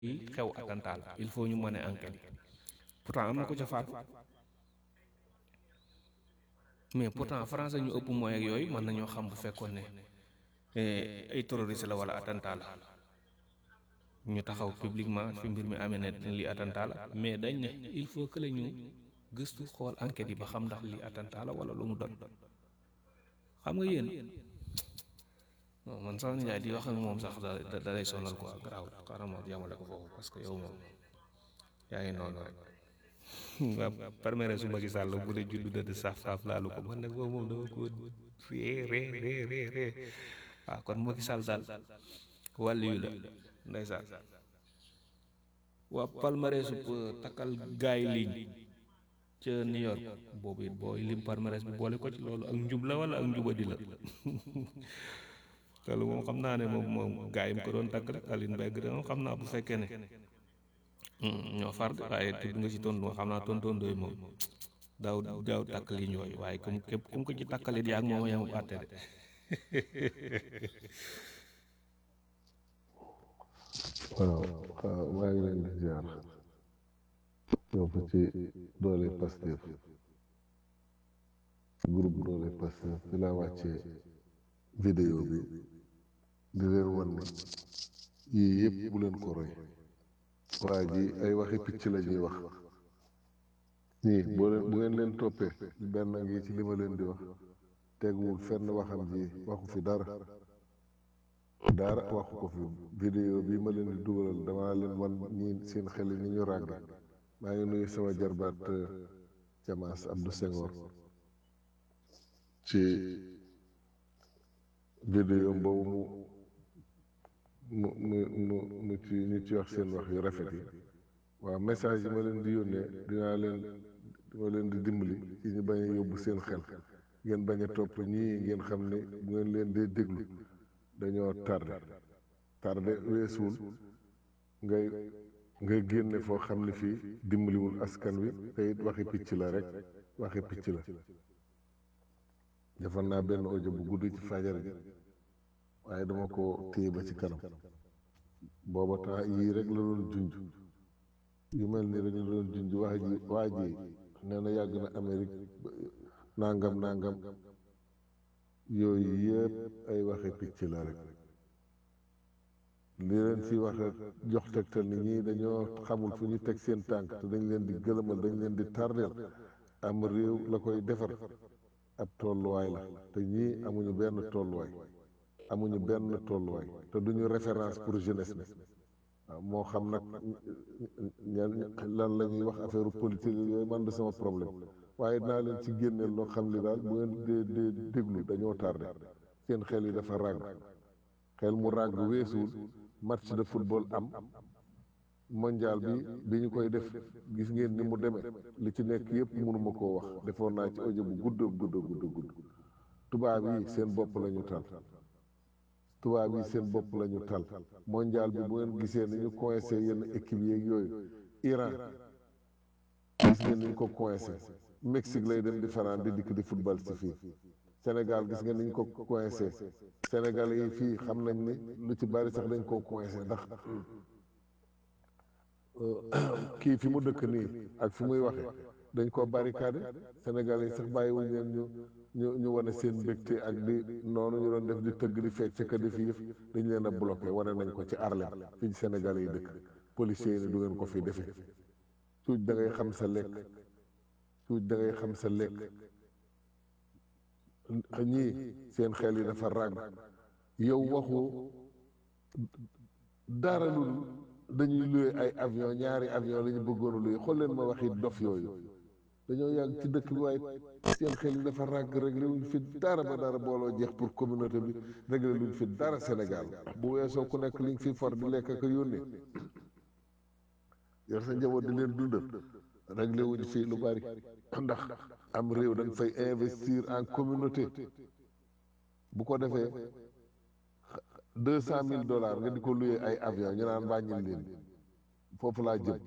yi xew attentat la il faut ñu mën a enquête yi pourtant am na ko ca faatu mais pourtant français ñu ëpp mooy ak yooyu mën nañoo xam bu fekkoon ne ay terroriste la wala attentat la ñu taxaw publiquement fi mbir mi amee ne lii attentat la mais dañ ne il faut que la ñu gëstu xool enquête yi ba xam ndax lii attentat la wala lu mu doon xam nga yéen man sama nijaay di wax ak moom sax da da lay sonal quoi garaaw xaaral ma yamale ko foofu parce que yow moom yaa ngi noonu rek nga permettre su Macky Sall bu dee juddu dëdd saaf saaf laalu ko man nag boobu moom dama ko ree ree ree ree ree waaw kon Macky Sall daal wàllu yu la ndeysaan waa palmarès su takkal gaay ligne ca New York boobu it booy lim palmarès bi boole ko ci loolu ak njub la wala ak njubadi la loolu moom xam naa ne moom moom gaa yi mu ko doon takk rek Aline Mbengue de moom xam naa bu fekkee ne ñoo far de waaye tudd nga ci tontu xam naa tontondooy moom daaw daaw takk li ñooy waaye comme képp kum ko ci takkalit yaa ngi moom yamu àtte de waaw waaw maa ngi leen di ziar ñoo fa ci doole Pastef groupe doole Pastef fi laa wàccee vidéo bi di leen wan ne yii yëpp bu leen ko roy waa ji ay waxi picc la ñuy wax ñii boo leen bu ngeen leen toppee benn ngi ci li ma leen di wax teguwul fenn waxam ji waxu fi dara dara waxu ko fi vidéo bi ma leen di dugalal dama leen wan ñii seen xel yi ni ñu ràgg maa ngi nuyu sama jarbaat Jamaas Abdou Senghor ci vidéo boobu mu mu mu mu ci ñu ci wax seen wax yu rafet yi waaw message yi ma leen di yónnee dinaa leen dima leen di dimbali ci ñu bañ a yóbbu seen xel ngeen bañ a topp ñii ngeen xam ne bu ngeen leen dee déglu dañoo tardé tardé weesuwul ngay ngay génne foo xam ne fii dimbaliwul askan wi te it waxi picc la rek waxi picc la defal naa benn audio bu gudd ci fajar gi waaye dama ko téye ba ci kanam booba temps yii rek la doon junj yu mel ni rek la doon junj waa ji waa ji nee na yàgg na Amérique nangam nangam yooyu yëpp ay waxi picc la rek li leen fi wax jox tegtal ni ñii dañoo xamul fu ñu teg seen tànk te dañ leen di gëlëmal dañ leen di tardeel am réew la koy defar ab tolluwaay la te ñii amuñu benn tolluwaay amuñu benn tolluwaay te duñu référence pour jeunesse bi waaw moo xam nag lan la ñuy wax affaire politique yooyu man de sama problème waaye dinaa leen ci génneel loo xam li daal bu ngeen dee dee déglu dañoo tardé seen xel yi dafa ràgg xel mu ràgg weesuwul match de football am mondial bi bi ñu koy def gis ngeen ni mu demee li ci nekk yëpp mënuma koo wax defoon naa ci audio bu gudd gudd gudd gudd tubaab yi seen bopp la ñu tal tubaab yi seen bopp la ñu tal mondial bi bu ngeen gisee ni ñu coincé yenn équipe yeeg yooyu Iran gis ngeen ni ñu ko coincé Mexique lay dem di fanaan di dikk di football si fii Sénégal gis ngeen ni ñu ko coincé Sénégal yi fii xam nañ ni lu ci bari sax dañ koo coincé ndax kii fi mu dëkk nii ak fi muy waxe dañ koo barricade Sénégal yi sax bàyyiwuñ leen ñu ñu ñu wane seen mbégte ak di noonu ñu doon def di tëgg di fecc ka di fi yëf dañ leen a bloqué wane nañ ko ci Arlem fii ci Sénégal yi dëkk policiers yi ni du ngeen ko fi defee suuj da ngay xam sa lekk suuj da ngay xam sa lekk ñii seen xel yi dafa ràgg yow waxu dara lu dañuy luye ay avion ñaari avion la ñu bëggoon a luye xool leen ma waxi dof yooyu dañoo yàgg ci dëkk bi waaye seen xel yi dafa ràgg réglé wuñ fi dara ba dara booloo jeex pour communauté bi réglé luñ fi dara Sénégal bu weesoo ku nekk liñ fi for di lekk ak yónnee yor sa njaboot di leen dundal réglé wuñ fii lu bari ndax am réew dañ fay investir en communauté bu ko defee deux cent mille dollars nga di ko luyee ay avion ñu naan wàññil leen foofu laa jëm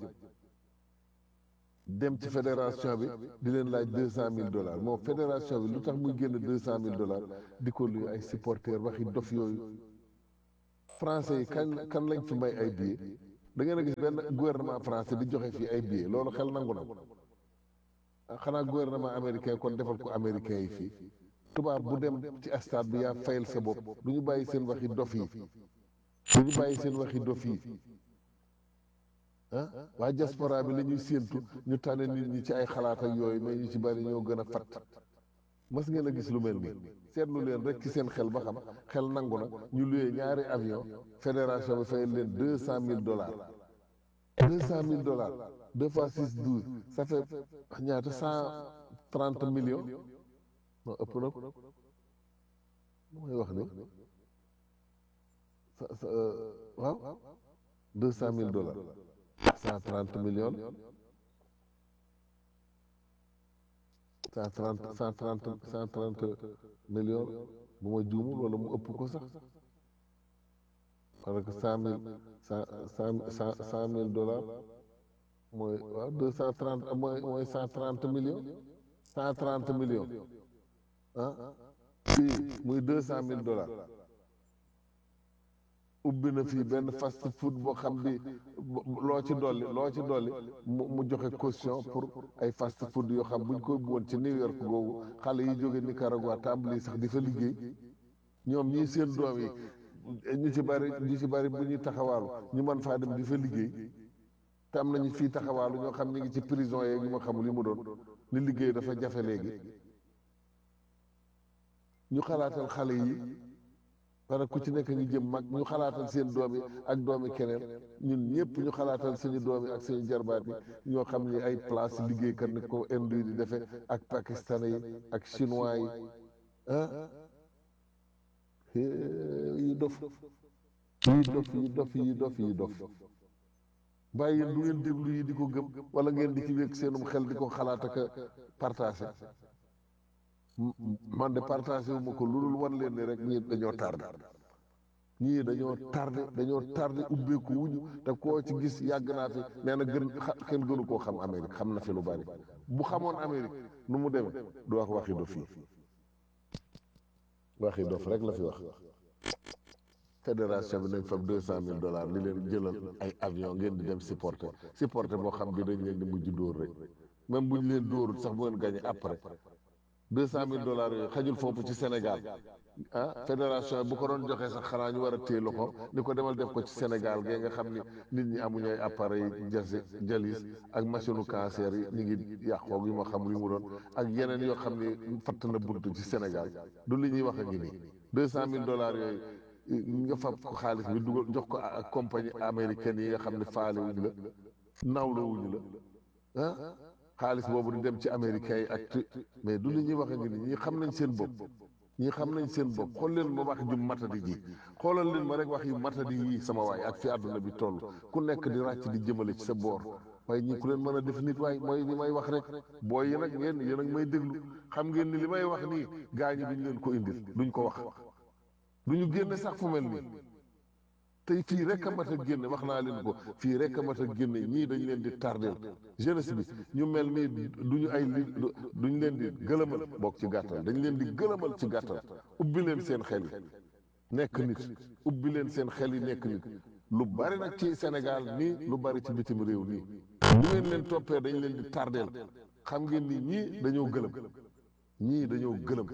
dem ci fédération bi di leen laaj deux cent mille dollars moo fédération bi lu tax muy génn deux cent mille dollars di ko luyee ay supporters waxi dof yooyu français yi kan kan lañ fi may ay billets da ngeen a gis benn gouvernement français di joxe fii ay billets loolu xel nangu na ah xanaa gouvernement américain kon defal ko américain yi fii tubaab bu dem ci stade bi yaa fayal sa bopp du ñu bàyyi seen waxi dof yi du ñu bàyyi seen waxi dof yi ah waa diaspora bi la ñuy séentu ñu tànne nit ñi ci ay xalaat ak yooyu mais ñu ci bari ñoo gën a fat mas ngeen a gis lu mel nii seetlu leen rek ci seen xel ba xam xel nangu na ñu luyee ñaari avion fédération bi fayal leen deux cent mille dollars deux cent mille dollars deux fois six douze ça fait ñaata cent trente millions non ëpp na ko mooy wax ni sa sa waaw deux cent mille dollars cent trente millions cent trente cent trente cent trente millions bu ma juumul wala mu ëpp ko sax parce que cent mille cent cent cent mille dollars mooy waaw deux cent trente mooy mooy cent trente millions cent trente millions ah fii muy deux cent mille dollars ubbi na fii benn fast food boo xam bi loo ci dolli loo ci dolli mu mu joxe caution pour ay fast food yoo xam buñ ko ubbi woon ci New York googu xale yi jóge Nicaragua tàmbali sax di fa liggéey ñoom ñii seen doom yi ñu ci bari ñu ci bari bu ñuy taxawaalu ñu mën faa dem di fa liggéey te am nañu fii taxawaalu ñoo xam ñu ngi ci prison yeeg yu ma xamul li mu doon li liggéey dafa jafe léegi ñu xalaatal xale yi parce que ku ci nekk ngi jëm mag ñu xalaatal seen doom yi ak doomi keneen ñun ñëpp ñu xalaatal suñu doom yi ak suñu jarbaat yi ñoo xam ni ay place liggéeykat ni ko Inde di defee ak pakistanais yi ak chinois yi ah yi dof yi dof yi dof yi dof yi dof bàyyi yéen du ngeen déglu yi di ko gëm wala ngeen di ci wékk seenum xel di ko xalaat ak partagé man de partagé wu ma ko lu dul wan leen ni rek ñii dañoo tardé ñii dañoo tardé dañoo tardé ubbeeku wuñu te koo ci gis yàgg naa fi nee na gën kenn gënu koo xam Amérique xam na fi lu bari bu xamoon Amérique nu mu demee du wax waxi dof yi waxi dof rek la fi wax fédération bi nañ fab deux cent mille dollars li leen jëlal ay avion ngeen di dem supporter supporter boo xam bi dañ leen di mujj dóor rek même bu ñu leen dóorul sax bu ngeen gagné après deux cent mille dollars yooyu xajul foofu ci Sénégal ah fédération bu ko doon joxee sax xanaa ñu war a téye loxo ni ko demal def ko ci Sénégal gee nga xam ni nit ñi amuñu ay appareil jasi jalis ak machine u cancer yi ñu ngi yàqoog yu ma xam li mu doon ak yeneen yoo xam ni fatt na buntu ci Sénégal du li ñuy wax a ngi nii deux cent mille dollars yooyu nga fab ko xaalis bi dugal jox ko ak compagnie américaine yi nga xam ne faale wuñu la nawla wuñu la ah xaalis boobu di dem ci américains yi ak mais du li ñuy wax ngi ni ñi xam nañ seen bopp ñi xam nañ seen bopp xool leen ma wax ju matadi ji xoolal leen ma rek wax yu matadi yi sama waay ak fi àdduna bi toll ku nekk di ràcc di jëmale ci sa boor waaye ñi ku leen mën a def nit waay mooy li may wax rek booy yi nag ngeen yéen ak may déglu xam ngeen ni li may wax nii gaa ñi duñ leen ko indil duñ ko wax duñu génne sax fu mel nii tey fii rek a mat a génne wax naa leen ko fii rek a mat a génne ñii dañ leen di tardeel jeunesse bi ñu mel nii duñu ay li duñ leen di gëlëmal bokk ci gàttal dañ leen di gëlëmal ci gàttal ubbi leen seen xel yi nekk nit ubbi leen seen xel yi nekk nit lu bari nag ci Sénégal nii lu bari ci bitim réew nii bu ngeen leen toppee dañ leen di tardeel xam ngeen ni ñii dañoo gëlëm ñii dañoo gëlëm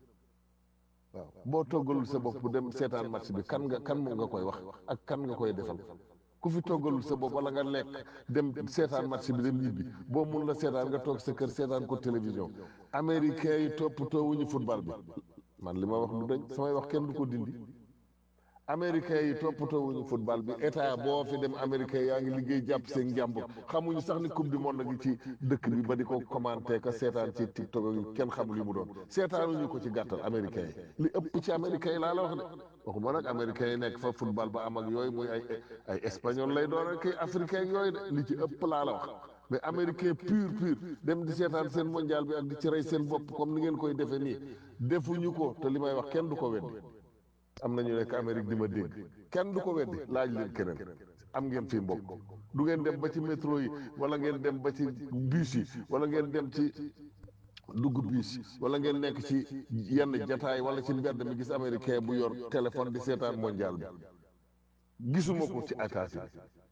waaw boo toggalul sa bopp dem seetaan match bi kan nga kan nga koy wax ak kan nga koy defal ku fi toggalul sa bopp wala nga lekk dem seetaan match bi dem ñibbi boo mun la seetaan nga toog sa kër seetaan ko télévision américains yi toppatoo wuñu football bi man li ma wax du dañ samay wax kenn du ko dindi américains yi toppatoo wuñu football bi état boo fi dem américains yaa ngi liggéey jàpp seen njàmbur xamuñu sax ni coupe du monde gi ci dëkk bi ba di ko commenté ka seetaan ci tiktok yi kenn xamul li mu doon seetaanuñu ko ci gàttal américains yi li ëpp ci américains yi laa la wax de waxuma nag américains yi nekk fa football ba am ak yooyu muy ay ay espagnol lay doon ak ay africain yooyu de li ci ëpp laa la wax mais américain pur pur dem di seetaan seen mondial bi ak di ci rey seen bopp comme ni ngeen koy defee nii defuñu ko te li may wax kenn du ko weddi am nañu nekk Amérique di ma dégg kenn du ko weddi laaj leen keneen am ngeen fi mbokk du ngeen dem ba ci métro yi wala ngeen dem ba ci bus yi wala ngeen dem ci dugg bus wala ngeen nekk ci yenn jataay wala ci mbedd mi gis américain bu yor téléphone di seetaan mondial bi gisuma ko ci attaché bi